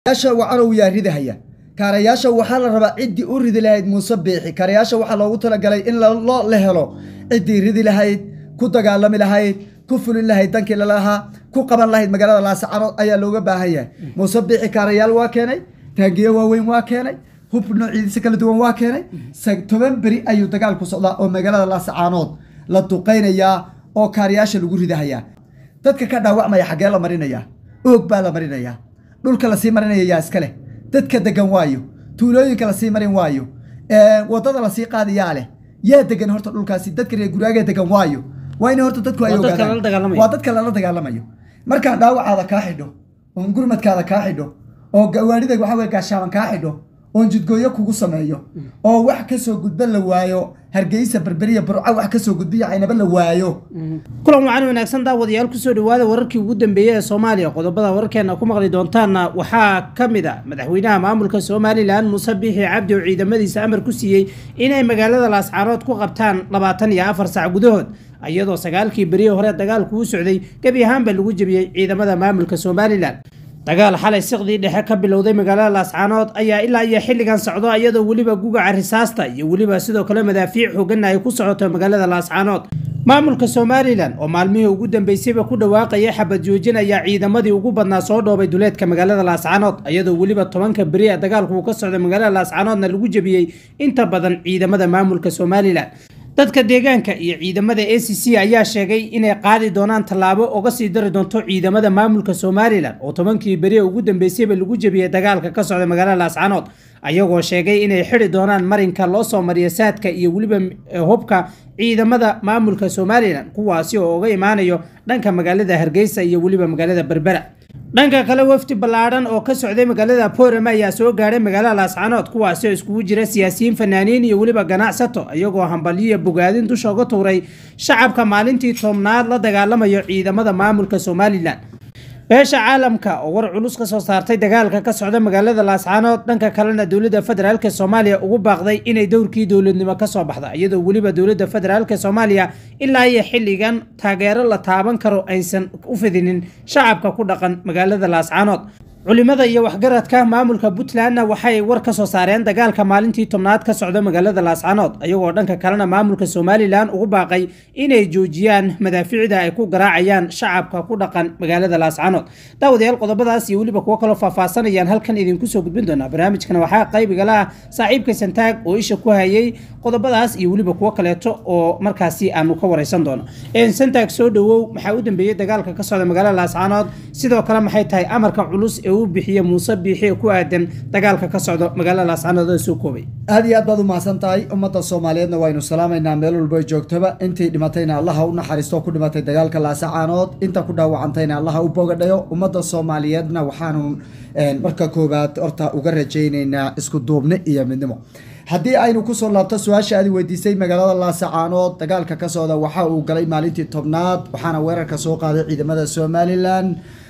kaarayaasha wacarow yaa ridahaya kaarayaasha waxaa la rabaa ciddii u ridi lahayd muuse biixi kaarayaasha waxaa loogu talagalay in lo la helo ciddii ridi lahayd ku dagaalami lahayd ku fulin lahayd dankii lalahaa ku qaban lahayd magaalada laasacanood ayaa looga baahan yahay muuse biixi kaarayaal waa keenay taagiyo waaweyn waa keenay hub noociisa kala duwan waa keenay toban beri ayuu dagaalku socdaa oo magaalada laasacaanood la duqaynayaa oo kaarayaasha lagu ridahayaa dadka ka dhaawacmaya xaggee la marinayaa oog baa la marinayaa dhulka lasii marinaya yaa iska leh dadka degan waayo tuulooyinka lasii marin waayo wadada lasii qaadayaa leh yaa degan horta dhulkaasi dadka reer guraaga degan waayo waa in horta dadku ay ogaadaan waa dadka lala dagaalamayo markaan dhaawacaada kaa xidho oon gurmadkaada kaa xidho oo gawaarida waxa weye gaashaaban kaa xidho oon jidgooyo kugu sameeyo oo wax kasoo gudba la waayo hargeysa berberiya burco wax kasoo gudbiya caynaba la waayo kulan wacan wanaagsan daawadayaal kusoo dhawaada wararkii ugu dambeeyey ee soomaaliya qodobada wararkeena ku maqli doontaanna waxaa ka mid a madaxweynaha maamulka somalilan muuse biixi cabdi oo ciidamadiisa amar ku siiyey inay magaalada laascaanood ku qabtaan labaatan iyo afar sac gudahood iyadoo sagaalkii beriye hore dagaalku u socday gebi ahaanba lagu jebiyey ciidamada maamulka somalilan dagaal xalay siqdii dhexe ka bilowday magaalada laascaanood ayaa ilaa iyo xilligan socdo iyadoo weliba gugaca risaasta iyo weliba sidoo kale madaafiic xooganna ay ku socoto magaalada laascaanood maamulka somalilan oo maalmihii ugu dambeysayba ku dhawaaqaya xabad joojin ayaa ciidamadii ugu badnaa soo dhoobay duleedka magaalada laascaanood iyadoo weliba tobanka beri ee dagaalku uu ka socday magaalada laascaanoodna lagu jebiyey inta badan ciidamada maamulka somalilan dadka deegaanka iyo ciidamada a c c ayaa sheegay inay qaadi doonaan tallaabo oga sii dari doonto ciidamada maamulka somalilan oo tobankii beri ugu dambeysayba lagu jebiyey dagaalka ka socda magaalada laascaanood ayagoo sheegay inay xidi doonaan marinka loo soo mariya saadka iyo weliba hubka ciidamada maamulka somalilan kuwaasi oo uga imaanayo dhanka magaalada hargeysa iyo weliba magaalada berbera dhanka kale wafdi ballaadhan oo ka socday magaalada boorama ayaa soo gaadhay magaalada laascaanood kuwaasi oo iskugu jira siyaasiyiin fanaaniin iyo weliba ganacsato iyagoo hambalyiya bogaadin dusha uga tuuray shacabka maalintii tobnaad la dagaalamayo ciidamada maamulka somalilan beesha caalamka oo war culus ka soo saartay dagaalka ka socda magaalada laascaanood dhanka kalena dowladda federaalk soomaaliya ugu baaqday inay dowrkii dowladnimo kasoo baxda iyadoo weliba dowladda federaalk soomaaliya ilaa iyo xilligan taageero la taaban karo aysan u fidinin shacabka ku dhaqan magaalada laascaanood culimada iyo waxgaradka maamulka puntlandna waxay war ka soo saareen dagaalka maalintii tobnaad ka socda magaalada laascaanood iyagoo dhanka kalena maamulka somalilan ugu baaqay inay joojiyaan madaafiicda ay ku garaacayaan shacabka ku dhaqan magaalada laascaanood daawadayaal qodobadaas iyo weliba kuwo kaloo faahfaasanayaan halkan idinku soo gudbin doonaa barnaamijkana waxaa qaybigala ah saaxiibka santaag oo isha ku hayay qodobadaas iyo weliba kuwo kaleeto oo markaasi aanu ka wareysan doono santaag soo dhawow maxaa u dambeeyey dagaalka ka socda magaalada laascaanood sidoo kale maxay tahay amarka culus ee uu bixiye muuse biixi ku aadan dagaalka ka socdo magaalada laascaanood oo soo koobay aad iyo aad baad u mahadsan tahay ummadda soomaaliyeedna waynu salaamaynaa meel walba joogtaba intii dhimatayna allaha u naxariisto ku dhimatay dagaalka laasacaanood inta ku dhaawacantayna allaha u bogadhayo ummadda soomaaliyeedna waxaanu marka koowaad horta uga rajaynaynaa isku duubni iyo midnimo haddii aynu kusoo laabto su-aasha aad weydiisay magaalada laasacaanood dagaalka ka socda waxa uu galay maalintii tobnaad waxaana weerarka soo qaaday ciidamada somalilan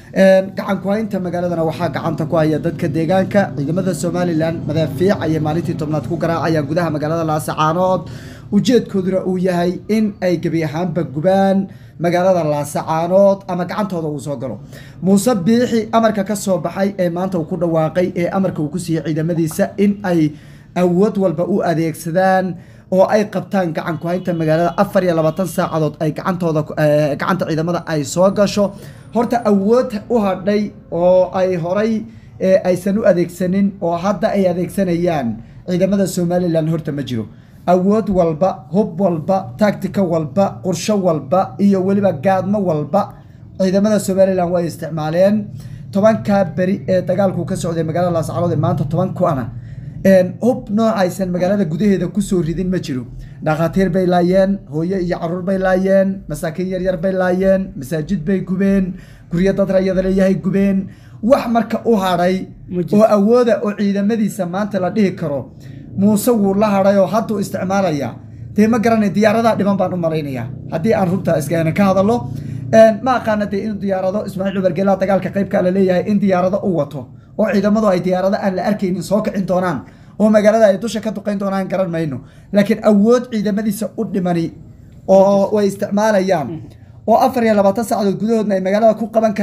gacan ku-haynta magaaladana waxaa gacanta ku haya dadka deegaanka ciidamada somalilan madaafiic ayay maalintii tobnaad ku garaacayaan gudaha magaalada laasacaanood ujeedkooduna uu yahay in ay gebi ahaanba gubaan magaalada laasacaanood ama gacantooda uu soo galo muuse biixi amarka ka soo baxay ee maanta uu ku dhawaaqay ee amarka uu ku siiyey ciidamadiisa in ay awood walba u adeegsadaan oo ay qabtaan gacan ku-haynta magaalada afar iyo labaatan saacadood ay gacantooda gacanta ciidamada ay soo gasho horta awood u hadhay oo ay horay aysan u adeegsanin oo hadda ay adeegsanayaan ciidamada somalilan horta ma jiro awood walba hub walba tactica walba qorsho walba iyo weliba gaadmo walba ciidamada somalilan way isticmaaleen tobankaa beri ee dagaalku ka socday magaalada laascaanood ee maanta toban ku-ana hub noocaysan magaalada gudaheeda kusoo ridin ma jiro dhakhaatiir bay laayeen hooyo iyo caruur bay laayeen masaakiin yaryar bay laayeen masaajid bay gubeen guryo dad rayada leeyahay gubeen wax marka u hadhay oo awooda oo ciidamadiisa maanta la dhihi karo muuse wuu la hadhay oo hadduu isticmaalaya dee ma garanay diyaaradaha dhiban baan u malaynayaa haddii aan runta iskana ka hadallo ma aqaana dee in diyaarado ismaaciil cubargeelaa dagaalka qaybkaa la leeyahay in diyaarado u wato oo ciidamadu ay diyaarado aan la arkaynin soo kicin doonaan oo magaalada ay dusha ka duqayn doonaan garan mayno laakiin awood ciidamadiisa u dhimani oo way isticmaalayaan oo afar iyo labaatan saacadood gudahoodna ay magaalada ku qaban karaan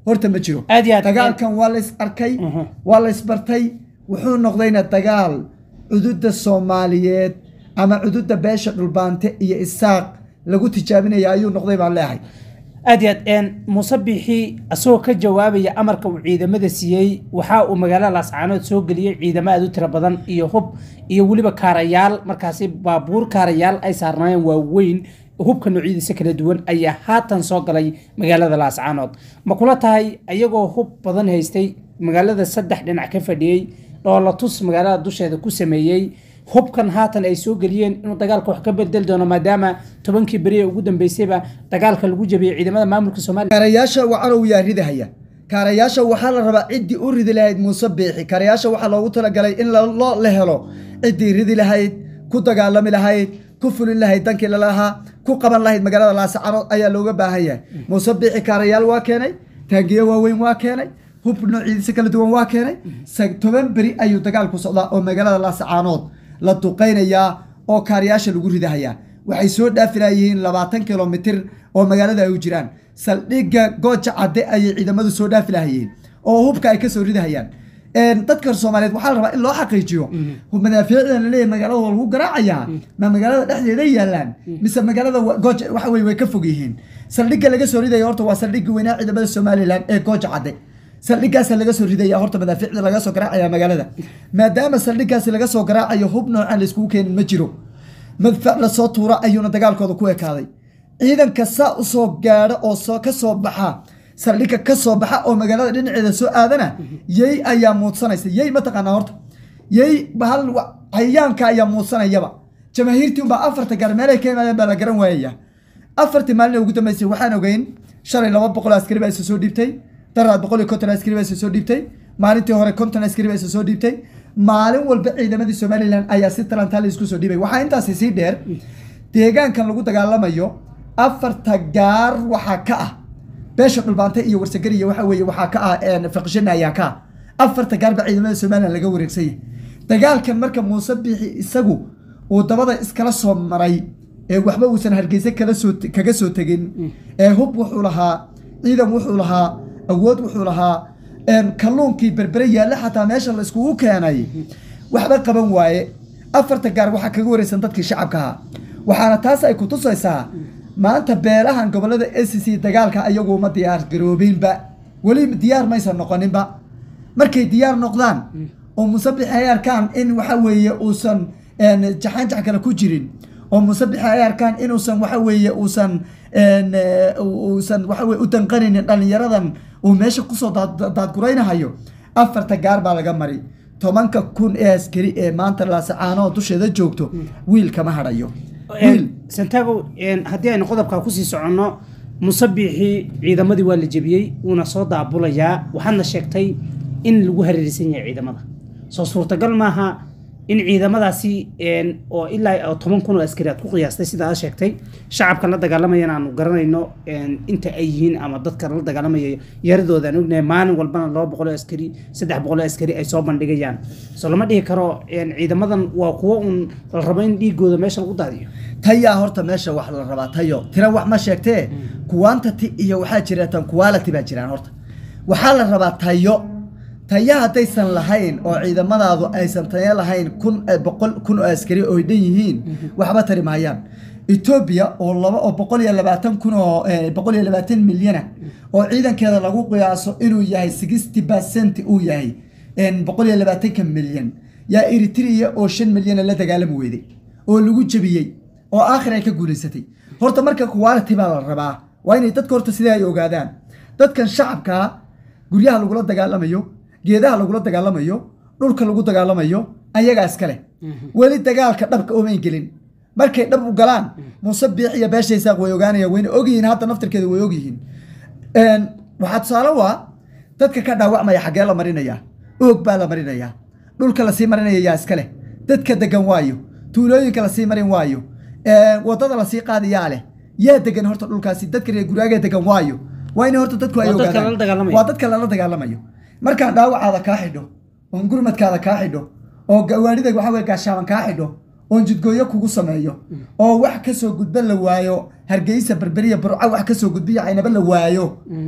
horta ma jiro Aad iyo aad. dagaalkan waa la is arkay Mhm. waa la isbartay wuxuu noqdayna dagaal cududa soomaaliyeed ama cududa beesha dhulbaante iyo isaaq lagu tijaabinaya ayuu noqday baan leeyahay aad iyo aad een muuse biixi asagoo ka jawaabaya amarka uu ciidamada siiyey waxa uu magaalada laascaanood soo geliyey ciidamo aad u tiro badan iyo hub iyo weliba kaarayaal markaasi baabuur kaarayaal ay saarnaayeen waaweyn hubka noocyadiisa kala duwan ayaa haatan soo galay magaalada laascaanood ma kula tahay ayagoo hub badan haystay magaalada saddex dhinac ka fadhiyey dhoolatus magaalada dusheeda ku sameeyey hubkan haatan ay soo geliyeen inuu dagaalka wax ka bedel doono maadaama tobankii beri ee ugu dambeysayba dagaalka lagu jabiyey ciidamada maamulka soomaaliya kaarayaasha wacanow yaa ridahaya kaarayaasha waxaa la rabaa ciddii u ridi lahayd muuse biixi kaarayaasha waxaa loogu talagalay in la- loo la helo ciddii ridi lahayd ku dagaalami lahayd ku fulin lahayd dankii lalahaa ku qaban lahayd magaalada laascaanood ayaa looga baahan yahay muuse biixi kaarayaal waa keenay taangiyo waaweyn waa keenay hub noociisa kala duwan waa keenay sa- toban beri ayuu dagaalku socdaa oo magaalada laascaanood la duqaynayaa oo kaarayaasha lagu ridahayaa waxay soo dhaafilayihiin labaatan kilomitir oo magaalada ay u jiraan saldhigga gooja cadde ayay ciidamadu soo dhaafi lahayeen oo hubka ay kasoo ridahayaan Een, dadka soomaaliyeed waxaa la rabaa in loo xaqiijiyo madaafiicdan laleeyahay magaalada waa lagu garaacayaa ma magaalada dhexdeeda yaalaan mise magaalada wa- gooja waxa weye way ka fog yihiin saldhigga laga soo ridaya horta waa saldhigga weynaa ciidamada somalilan ee gooja cadde saldhiggaasa laga soo ridaya horta madaafiicda laga soo garaacaya magaalada maadaama saldhiggaasi laga soo garaacayo hub noocan laiskugu keenin ma jiro madfac lasoo tuura ayuuna dagaalkooda ku ekaaday ciidanka saa usoo gaadha oo soo ka soo baxa saldhigga ka soo baxa oo magaalada dhinaceeda soo aadana yey ayaa muudsanaysa yey mataqaanaa horta yey bahal wa- cayayaanka ayaa muudsanayaba jamaahiirtii unbaa afarta gaar meelay ka imaadeen baa la garan waayaya afartii maalin ee ugu dambeysay waxaan ogeyn shalay laba boqol askari baa isa soo dhiibtay daraad boqol iyo konton askari baa isa soo dhiibtay maalintii hore konton askari baa isa soo dhiibtay maalin walba ciidamadii somalilan ayaa si talantaali isku soo dhiibay waxaa intaasi sii dheer deegaankan lagu dagaalamayo afarta gaar waxaa ka ah beesha dhulbaante iyo warsagariya waxa weeye waxaa ka ah een, faqishana ayaa ka ah afarta gaar baa ciidamada somalilan laga wareegsan yahay dagaalkan marka muuse biixi isagu uu dabada iskala soo maray ee waxba uusan hargeysa kala soo kaga soo tegin ee hub wuxuu lahaa ciidan wuxuu lahaa awood wuxuu lahaa een, kalluunkii berbere yaalla xataa meesha la iskugu keenay waxba qaban waaye afarta gaar waxaa kaga wareysan dadkii shacabka ahaa waxaana taas ay ku tusaysaa maanta beelahan gobolada s c dagaalka ayagu ma diyaar garoobinba weli diyaar maysan noqoninba markay diyaar noqdaan oo musabix ay arkaan in waxa weeye uusan een, jaxanjax kale ku jirin oo musabix ay arkaan inuusan waxa weeye uusan een, eh, uusan waxa weye u danqanaynin dhallinyaradan uu meesha kusoo daad- daadguraynahayo afarta gaar baa laga mari tobanka kun ee askari ee maanta laasacaanoo dusheeda joogto wiil kama hadhayo wiil santago haddii aynu qodobkaa kusii soconno musabixii ciidamadii waa la jebiyey wuuna soo daabulayaa waxaadna sheegtay in lagu hareerisan yahay ciidamada soo suurtagal maaha in ciidamadaasi een, oo ilaa oo toban kun oo askari aad ku qiyaastay sida aad sheegtay shacabka la dagaalamayana aanu garanayno een, inta ay yihiin ama dadka la dagaalamaya yaradooda aan ognahay maalin walbana laba boqol oo askari saddex boqol oo askari ay soo bandhigayaan soo lama dhihi karo een, ciidamadan waa kuwo un la rabo in dhiigooda meesha lagu daadiyo tayaa horta meesha wax la rabaa tayo tira wax ma sheegtee quantity iyo waxaa jira tan quality baa jiraan horta waxaa la rabaa tayo tayo haddaysan lahayn oo ciidamadaadu aysan tayo lahayn kun eh, boqol kun oo askari oo ay dhan yihiin waxba tari maayaan etoobiya oo laba oo boqol iyo labaatan kun oo eh, boqol iyo labaatan milyana oo ciidankeeda lagu qiyaaso inuu yahay sixty percent uu yahay een, boqol iyo labaatanka milyan yaa eritrea oo shan milyana la dagaalami weyday oo lagu jebiyey oo aakhir ay ka guulaysatay horta marka quality baa la rabaa waa inay dadka horta sidai ay ogaadaan dadkan shacabkaa guryaha lagula dagaalamayo geedaha lagula dagaalamayo dhulka lagu dagaalamayo ayagaa iskale weli dagaalka dhabka omayn gelin markay dhab u galaan muuse biix iyo beesha isaaq way ogaanayaan wayna ogyihiin hadda naftirkeeda way ogyihiin Een, waxaa tusaale waa dadka ka dhaawacmaya xaggee la marinaya oog baa la marinaya dhulka lasii marinaya yaa iskale dadka degan waayo tuulooyinka lasii marin waayo Een, wadada lasii qaadayaa leh yaa degan horta dhulkaasi dadka reer guraaga degan waayo waa in horta dadku ay Waa dadka ogaadaan. lala dagaalamayo. waa dadka lala dagaalamayo markaan dhaawacaada kaa xidho oon gurmadkaada kaa xidho oo gawaarida waxa weye gaashaaban kaa xidho oon jidgooyo kugu sameeyo oo wax kasoo gudba la waayo hargeysa berberiya burco wax kasoo gudbiya caynaba la waayo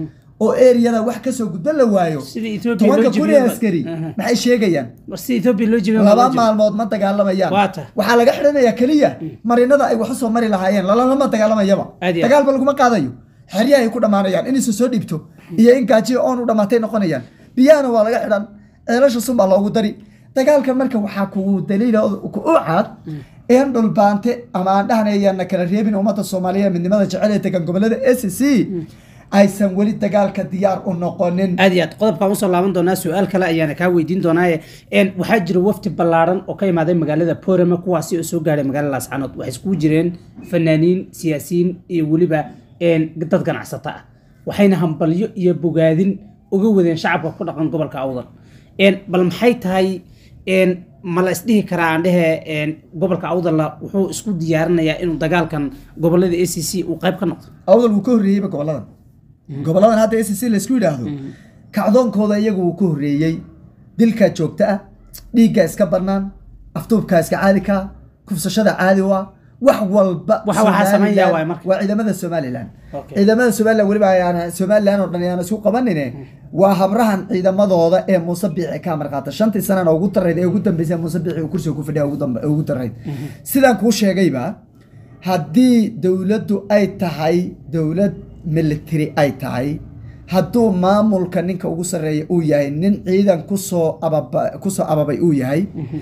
oo eriyada wax kasoo gudba la waayo Sida Ethiopia loo tobanka kun ee jebiyey ba- askari Aha. maxay sheegayaan war si ethiopia loo jebiyey laba maalmood ma dagaalamayaan Waa tahay. waxaa laga xidhanayaa keliya marinada ay wax usoo mari lahaayeen lalalama dagaalamayaba Aad iyo aad. dagaalba laguma qaadayo xeryaha ay ku dhammaanayaan in isu soo dhiibto iyo in gaajiya oon u dhammaatay noqonayaan biyahana waa laga xidhan ceelasha sun baa loogu dari dagaalkan marka waxaa kugu daliila u cad in dhulbaante ama aan dhahnayana kala reebin ummadda soomaaliya midnimada jecel ee degan gobolada s c aysan weli dagaalka diyaar u noqonin aad iyo aad qodobkaan usoo laaban doonaa su-aal kale ayaana kaa weydiin doonaaye een, waxaa jira wafti ballaaran oo ka imaaday magaalada porama kuwaasi oo soo gaadhay magaalada laascanood waxay iskugu jireen fanaaniin siyaasiyiin iyo weliba een, dad ganacsata ah waxayna hambalyo iyo bogaadin uga wadeen shacabka ku dhaqan gobolka awdal Een, bal maxay tahay een, ma la isdhihi karaa aan dhehe een, gobolka awdalla wuxuu isku diyaarinayaa inuu dagaalkan gobolada a c c uu qayb ka noqdo awdal wuu ka horreeyeyba goboladan goboladan hadda s c laysku yidhaahdo kacdoonkooda iyagu wuu ka horreeyey dilkaa joogta ah dhiiggaa iska bannaan afduubkaa iska caadi kaa kufsashada caadi waa wax walba Waxa waxaa Somaliland sameynaya waay marka. waa ciidamada somalilan Okay. ciidamada somalilan weliba ayaan somalilan oo dhan ayaan isku qabanine waa habrahan ciidamadooda ee muuse biici ka amar qaata shantii sanana ugu darayd ee ugu dambeysay muuse biici uu kursiga ku fadhiya ugu dambe- ugu darayd sidaan kuu sheegayba haddii dowladdu ay tahay dowlad military ay tahay hadduu maamulka ninka ugu sarreeya uu yahay nin ciidan kusoo ababa kusoo ababay uu yahay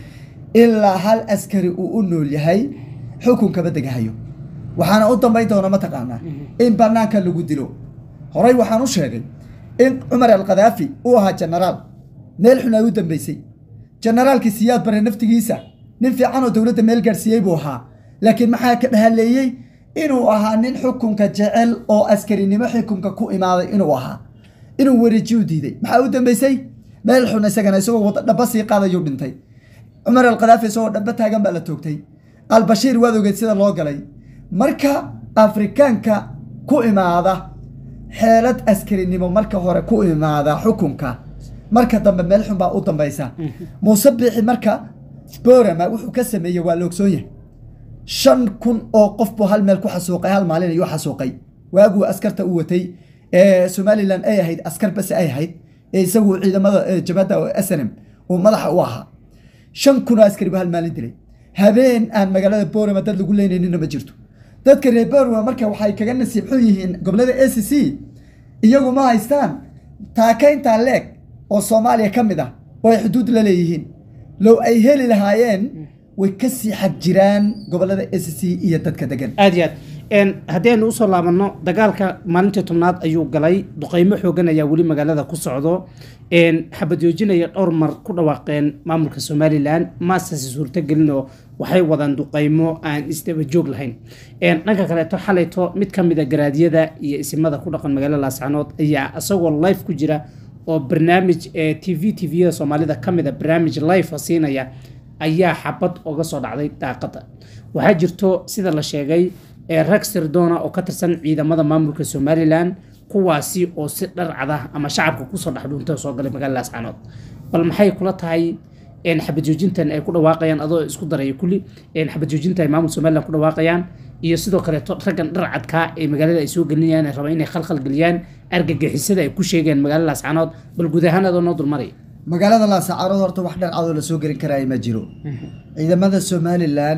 ilaa hal askari uu u nool yahay xukunkaba degahayo waxaana u dambayn doona mataqaanaa in banaanka lagu dilo horey waxaan u sheegay in cumar alkhadaafi uu ahaa genaraal meel xun ay u dambeysay generaalkii siyaad bare naftigiisa nin fiican oo dowladda meel gaadhsiiyey buu ahaa laakiin maxaa ka dhahaleeyey inuu ahaa nin xukunka jecel oo askarinimo xukunka ku imaaday inuu ahaa inuu wareejiyu diiday maxaa u dambeysay meel xun isagana isagoo wada dhaba sii qaadayuu dhintay cumar alkhadaafi isagoo dhaba taagan baa la toogtay albashiir waad ogeed sida loo galay marka afrikaanka ku imaada xeelad askarinimo marka hore ku imaada xukunka marka dambe meel xun baa u dambaysa muuse biixi marka borama wuxuu ka sameeyey waa la ogsoon yahay shan kun oo qof buu hal meel ku xasuuqay hal maalin ayuu xasuuqay waaguu askarta u watay ee somalilan ay ahayd askar base ay ahayd ee isagu ciidamada ee jabhadda snm uu madaxa u ahaa shan kun oo askari buu hal maalin dilay habeen aan magaalada borama dad lagu leynayninna ma jirto dadka reer borama marka waxay kaga nasiib xun yihiin gobolada a c c iyagu ma haystaan taakayntaa leeg oo soomaaliya ka mid ah oo ay xuduud la leeyihiin low ay heli lahaayeen way ka sii xag jiraan gobolada a c c iyo dadka degan aad iyo aad Een, haddii aynu usoo laabanno dagaalka maalintii tobnaad ayuu galay duqeymo xoogan ayaa weli magaalada ku socdo Een, xabad joojinaya dhowr mar ku dhawaaqeen maamulka somalilan maasase suurtagelinoo waxay wadaan duqeymo aan isdaba joog lahayn Een, dhanka kaleeto xalayto mid ka mid a garaadyada iyo isimada ku dhaqan magaalada laascanood ayaa isagoo live ku jira oo barnaamij ee t v t v-yada soomaalida ka mid a barnaamij live siinaya ayaa xabad oga soo dhacday daaqada waxaa jirto sida la sheegay ee rag sirdoona oo ka tirsan ciidamada maamulka somalilan kuwaasi oo si dhar cada ama shacabka kusoo dhex dhuuntay oo soo galay magaalada laascanood bal maxay kula tahay een, xabad joojintan ay ku dhawaaqayaan adoo isku daraya kulli een, xabad joojinta ay maamulka somalilan ku dhawaaqayaan iyo sidoo kaleeto raggan dhar cadkaa ee magaalada ay soo gelinayaan ay rabaan inay khalkhal geliyaan argagixisada ay ku sheegeen magaalada laascanood bal guud ahaan adoo noo dulmaraya magaalada laasacarood horta wax dharcadoo lasoo gelin karaya ma jiro ciidamada somalilan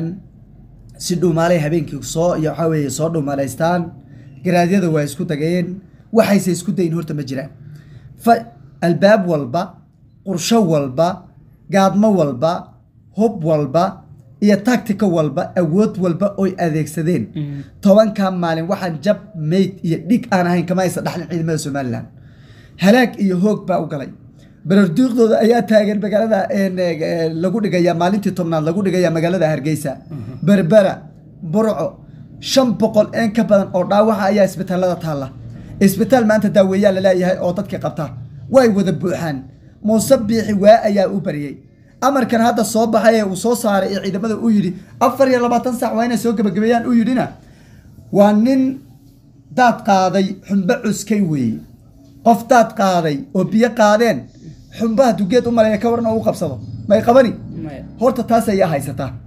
si dhuumaalay habeenkii soo iyo waxaa weeye soo dhuumalaystaan garaadyada waa isku dageen waxayse isku dayin horta ma jiraan fa albaab walba qursho walba gaadmo walba hub walba iyo tactica walba awood walba oy adeegsadeen tobanka maalin waxaan jab mayd iyo dhig aan ahayn kama aysa dhaxlin ciidamada somalilan halaag iyo hoog baa u galay bararduuqdooda ayaa taagan magaalada een, eh, lagu dhigaya maalintii tobnaad lagu dhigaya magaalada hargeysa berbera burco shan boqol een ka badan oo dhaawaca ayaa isbitaalada taalla isbitaal maanta daaweeyaa laleeyahay oo dadka qabta way wada buuxaan muuse biixi waa ayaa u bariyey amarkan hadda soo baxay ee uu soo saaray ee ciidamada uu yidhi afar iyo labaatan saac waa inay soo gebagabeeyaan uu yidhina waa nin daad qaaday xumbo cuskay weeye qof daad qaaday oo biyo qaadeen xumbaha dugeed u maleeya ka waran oo u qabsado may qabani horta taas ayaa haysataa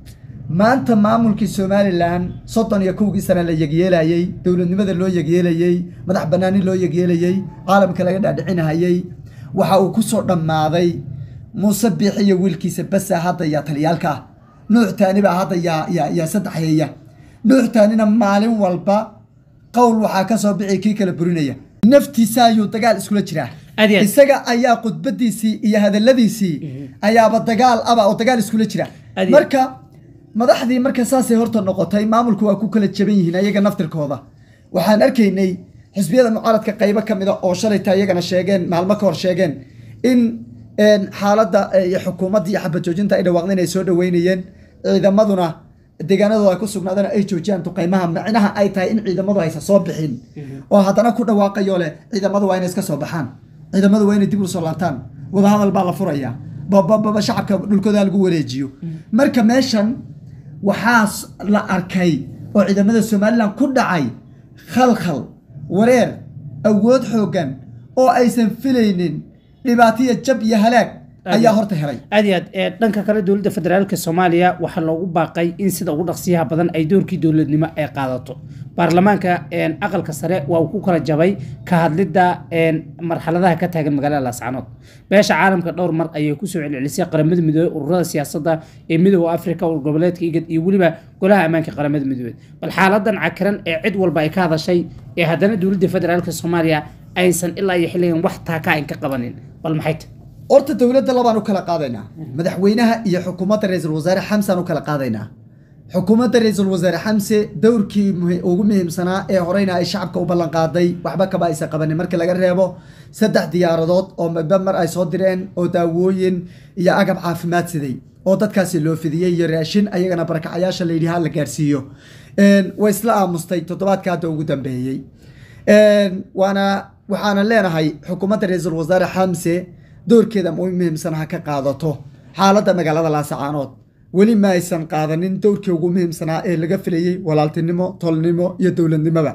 maanta maamulkii somalilan soddon iyo kowgii sana la yegyeelayey dowladnimada loo yegyeelayey madax banaani loo yegyeelayey caalamka laga dhaadhicinahayey waxa uu kusoo dhammaaday muuse biixi iyo wiilkiisa basa hadda yaa taliyaalka ah nuux taani baa hadda yaa yaa yaa saddexeeya nuux taanina maalin walba qowl waxaa ka soo bixi kii kala burinaya naftiisa ayuu dagaal iskula jiraa Aad iyo aad. isaga ayaa khudbadiisii iyo hadaladiisii ayaaba dagaal aba oo dagaal iskula jira Aad iyo- marka madaxdii marka saasay horta noqotay maamulku waa ku kala jaban yihiin ayaga naftirkooda waxaan arkaynay xisbiyada mucaaradka qaybo ka mida oo shalayta iyagana sheegeen maalmo ka hor sheegeen in een, xaaladda eh, iyo xukuumadda iyo xabad joojinta ay dhawaaqdeen ay soo dhaweynayeen ciidamaduna deegaanadooda ay ku sugnaadeen ay joojiyaan duqaymaha micnaha ay tahay in ciidamadu aysan soo bixin oo haddana ku dhawaaqayo leh ciidamadu waa inay iska soo baxaan ciidamadu waa inay dib u soo laabtaan wadahadal baa la furaya babababa shacabka dhulkooda lagu wareejiyo marka meeshan waxaa s- la arkay oo ciidamada somalilan ku dhacay khalkhal wareer awood xooggan oo aysan filaynin dhibaataya jab iyo halaag ayaa horta helay aad iyo aad ee, dhanka kale dowladda federaalka soomaaliya waxaa loogu baaqay in sida ugu dhaqsiyaha badan ay doorkii dowladnimo ay qaadato baarlamaanka een, aqalka sare waa uu ku kala jabay ka hadlidda een, marxaladaha ka taagan magaalada laascanood beesha caalamka dhowr mar ayay kusoo celcelisay qaramada midoobey ururada siyaasadda ee midooda afrika urur goboleedka igad iyo weliba golaha ammaanka qaramada midoobey bal xaaladan cakiran ee cid walba ay ka hadashay ee haddana dowladda federaalka soomaaliya aysan ilaa iyo xilligan wax taaka ayn ka qabanin bal maxay tahay horta dowladda labaan u kala qaadaynaa madaxweynaha iyo xukuumadda ra-iisul wasaare xamsaan u kala qaadaynaa xukuumadda ra-iisul wasaare xamse dowrkii muhi- ugu muhiimsanaa ee horeyna ay shacabka u ballan qaaday waxba kaba aysan qabanin markii laga reebo saddex diyaaradood oo midba mar ay soo direen oo daawooyin iyo agab caafimaad siday oo dadkaasi loo fidiyey iyo raashin ayagana barakacayaasha la yidhi ha la gaarsiiyo Een, way isla aamustay toddobaadka hadda ugu dambeeyey Een, waana waxaana leenahay xukuumadda ra-iisul wasaare xamse doorkeeda ugu muhiimsan ha ka qaadato xaaladda magaalada laasacaanood weli ma aysan qaadanin dowrkii ugu muhiimsanaa ee laga filayey walaaltinimo tolnimo iyo dowladnimoba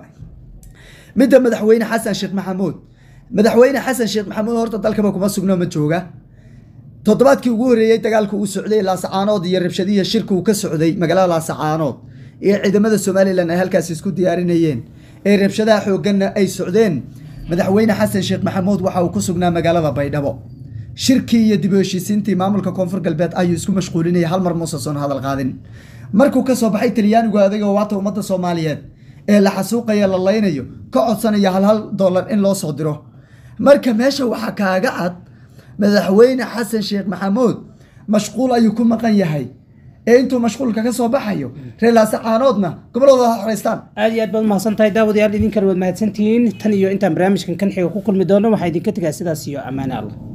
midda madaxweyne xasan sheekh maxamuud madaxweyne xasan sheekh maxamuud horta dalkaba kuma sugno ma jooga toddobaadkii ugu horreeyey dagaalka uu socday laasacaanood iyo rabshadihi shirka uu ka socday magaalada laasacaanood ee ciidamada somalilan ay halkaas isku diyaarinayeen ee rabshadaha xoogganna ay socdeen madaxweyne xasan sheekh maxamuud waxa uu ku sugnaa magaalada baydhabo shirkii iyo dib u heshiisiintii maamulka koonfur galbeed ayuu isku mashquulinayay hal mar muusan soon hadal qaadin markuu ka soo baxay talyaanigu adigoo waata ummadda soomaaliyeed ee la xasuuqaya la laynayo ka codsanaya hal hal dollar in loo soo diro marka meesha waxaa kaaga cad madaxweyne xasan sheekh maxamuud mashquul ayuu ku maqan yahay ee intuu mashquulka ka soo baxayo reer laasacaanoodna goboladooda ha xoreystaan aad iyo aad baad umahadsan tahay daawadayaal idinkana waad mahadsantihiin tan iyo intaan barnaamijkan kan xiga ku kulmi doono waxaa idinka tegaa sidaas iyo ammaane allah